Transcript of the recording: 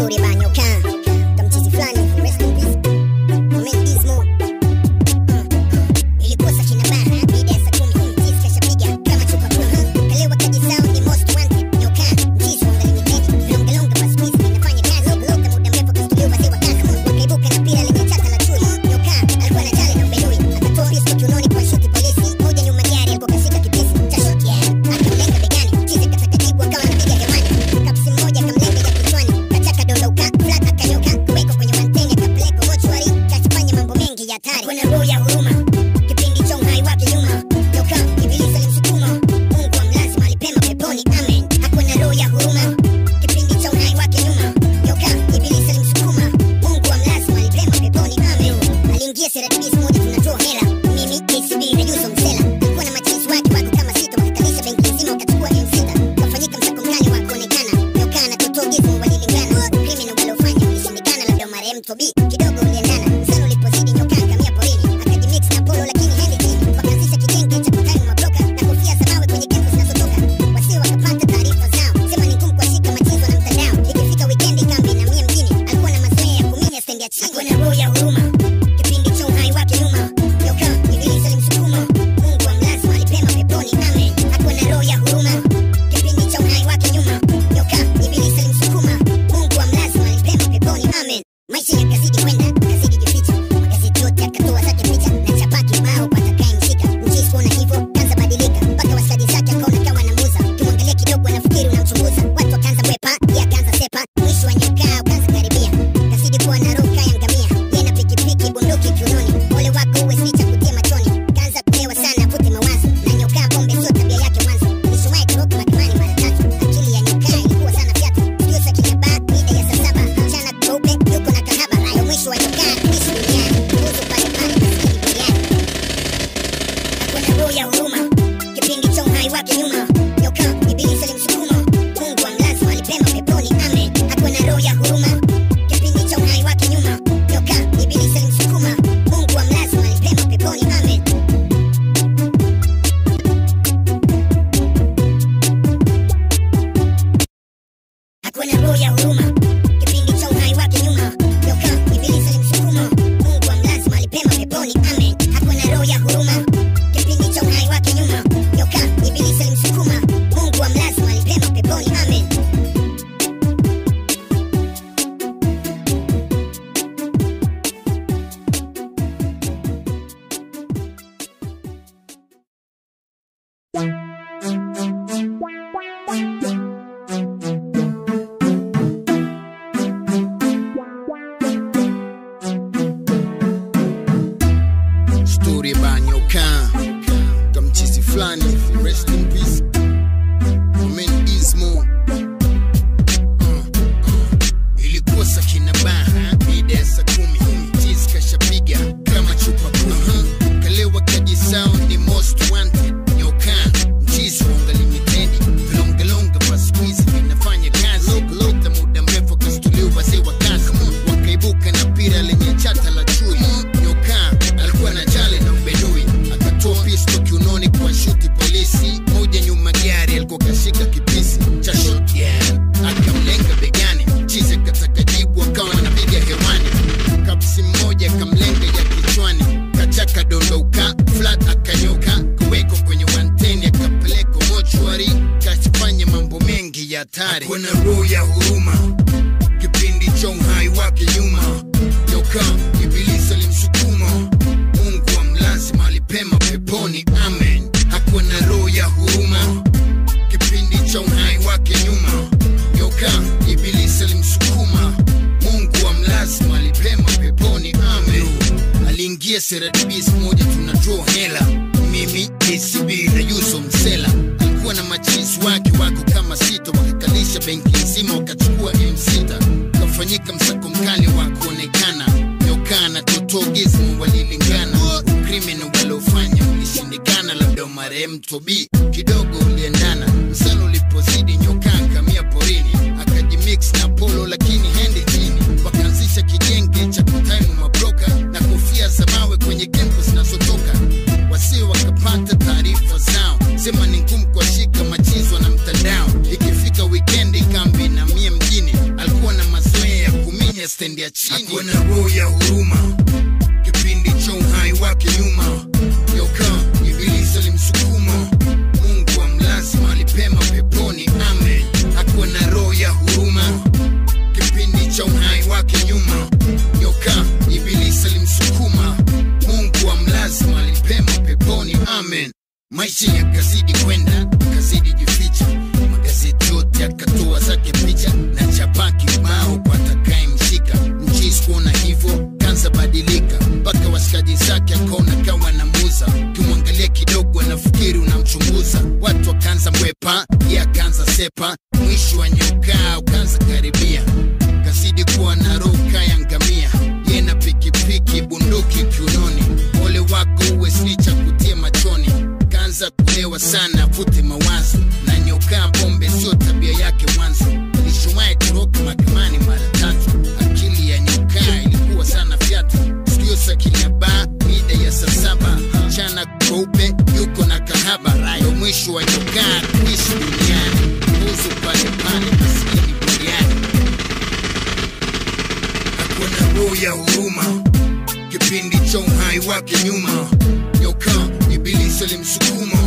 story about nyoka kamchizi fulani rest in peace Moment Gizmo ilikuwa saa kina bara mida ya saa kumi mchizi kashapiga kama chupa kumi kalewa kajisau ni most wanted nyoka mchizi wa ungalimited vilongelonga kwa squeeze inafanya kazi lota muda mrefu kastuliwa wazee wa kazi wakaibuka na pira lenye chata la chui nyoka alikuwa na jali na ubelui akatoa pisto kiunoni kwa shuti polisi moja nyuma gari alikuwa kashika kipisi cha shoti ya akamlenga begani mchizi kataka jibu akawa anapiga hewani kapsi mmoja kamlenga ya kichwani kachaka dondoka flat akanyoka kuwekwa kwenye manteni akapelekwa mochwari kachifanya mambo mengi ya hatari kuna roho ya huruma kipindi cha uhai wake nyuma nyoka ibilisi alimsukuma mungu amlazi mahali pema peponi amen hakuwa na roho ya huruma kipindi cha uhai wake nyuma nyoka ibilisi alimsukuma mungu amlazi mahali pema peponi amen aliingia seratibisi moja tunatoa hela mimi kcb na yuso msela alikuwa na machizi wake wako kama sita wakakalisha benki nzima wakachukua m6 kafanyika msako mkali wa kuonekana nyoka na totogizo walilingana criminal waliofanya ulishindikana labda marehemu tobi kidogo uliendana msano ulipozidi nyoka akamia porini akajimix na polo lakini hendi chini wakaanzisha kijenge cha kutani mabloka na kofia za mawe kwenye kempu zinazotoka wasio wakapata taarifa zao sema ni ngumu kuwashika machizo na mtandao ikifika wikendi kambi na mie mjini alikuwa na mazoea ya kuminya stendi ya chini alikuwa na roho ya huruma kipindi cha uhai wake nyuma nyoka ibilisi alimsukuma mungu amlazi mahali pema peponi amen hakuwa na roho ya huruma kipindi cha uhai wake nyuma nyoka ibilisi alimsukuma mungu amlazi mahali pema peponi amen maisha yakazidi kwenda akazidi jificha magazeti yote akatoa zake picha na chapa kibao patakayemshika mchisi kuona hivyo kanza badilika mpaka wastadi zake akaona kawa namuza kimwangalia kidogo anafikiri unamchunguza watu wakaanza mwepa ye akaanza sepa mwisho wa nyokaa ukaanza karibia kazidi kuwa na roho kaya ngamia ye na pikipiki bunduki kiunoni ole wako uwe snicha kutia machoni kaanza kulewa sana avute mawazo na nyokaa pombe sio tabia yake mwanzo alishuwahi kuroka mahakamani mara tatu akili ya nyokaa ilikuwa sana fyatu studio za kinyaba mida ya saa saba mchana kweupe yuko na kahaba hayo mwisho wa nyokaa kuishi duniani kuhusu pale pale maskini duniani hakuwa na roho ya huruma kipindi cha uhai wake nyuma nyoka ibilisi alimsukuma mungu amlazi mahali pema peponi amen hakuwa na roho ya huruma kipindi cha uhai wake nyuma nyoka ibilisi alimsukuma mungu amlazi mahali pema peponi amen hakuwa na roho ya huruma kipindi cha uhai wake nyuma nyoka ibilisi alimsukuma mungu amlazi mahali pema peponi amen hakuwa na roho ya huruma kipindi cha uhai wake nyuma nyoka ibilisi alimsukuma mungu amlazi mahali pema peponi amen story about nyoka kamchizi fulani rest in peace Amen Gizmo Uh, uh. ilikuwa saa kina baha mida ya saa kumi mchizi kashapiga kama chupa kumi kalewa kajisau ni most wanted nyoka mchizi wonga limitedi vilongelonga kwa squeeze vinafanya kazi lota muda mrefu kastuliwa wazee wa kazi wakaibuka na pira lenye chata la chui nyoka alikuwa na jale na ubedui akatoa pisto kiunoni kwa shuti polisi moja nyuma gari alikuwa kashika kipisi cha shotgun akamlenga begani chizi akataka jibu akawa anapiga hewani kapsi mmoja akamlenga ya kichwani kachaka dondoka flat akanyoka kuwekwa kwenye wanteni akapelekwa mochwari kafanya mambo mengi ya hatari kuna roho ya huruma kipindi cha uhai wake nyuma nyoka ibilisi alimsukuma mungu amlazi mahali pema peponi amen hakuwa na roho ya huruma kipindi cha uhai wake nyuma nyoka ibilisi alimsukuma mungu amlazi mahali pema peponi amen aliingia seradibis moja tunatoa hela mimi kcb na yuso msela alikuwa na machizi wake wako kama sita wakakalisha benki nzima wakachukua m6 kafanyika msako mkali wa kuonekana nyoka na totogismu walilingana ukrimini waliofanya ulishindikana labda marehemu tobi kidogo uliendana msano ulipozidi nyoka akamia porini akajimix na polo lakini hendi chini wakaanzisha kijenge cha kutaimu mabroka na kofia za mawe kwenye kempu zinazotoka wasio wakapata taarifa zao sema ni ngumu kuwashika machizwa na mtandao ikifika wikendi kambi na mie mjini alikuwa na mazoea ya ya chini hakuwa na roho ya huruma kipindi cha uhai wake nyuma yoka ibilisi alimsukuma mungu amlazi mahali pema peponi amen hakuwa na roho ya huruma kipindi cha uhai wake nyuma yoka ibilisi alimsukuma mungu amlazi mahali pema peponi amen maisha yakazidi kwenda kazidi jificha magazeti yote akatoa zake picha na chapa kibao kwa atakayemshika mchisi kuona hivyo kanza badilika mpaka wasikaji zake akaona kawa na muza ukimwangalia kidogo anafikiri unamchunguza watu wakaanza mwepa ye akaanza sepa mwisho wa nyokaa ukaanza karibia kazidi kuwa na roka ya ngamia ye na pikipiki bunduki kiunoni ole wako uwe snicha kutie machoni kaanza kulewa sana vute mawazo na nyokaa pombe sio tabia yake mwanzo ilishumaye toroka mahakamani mara tatu akili ya nyokaa ilikuwa sana fyatu sikio sakini ya baa mida ya saa saba mchana kweupe yuko na kahaba ndo mwisho wa nyokaa kuishi duniani uzu pale pale maskini buriani hakuwa na roho ya huruma kipindi cha uhai wake nyuma nyoka ibilisi alimsukuma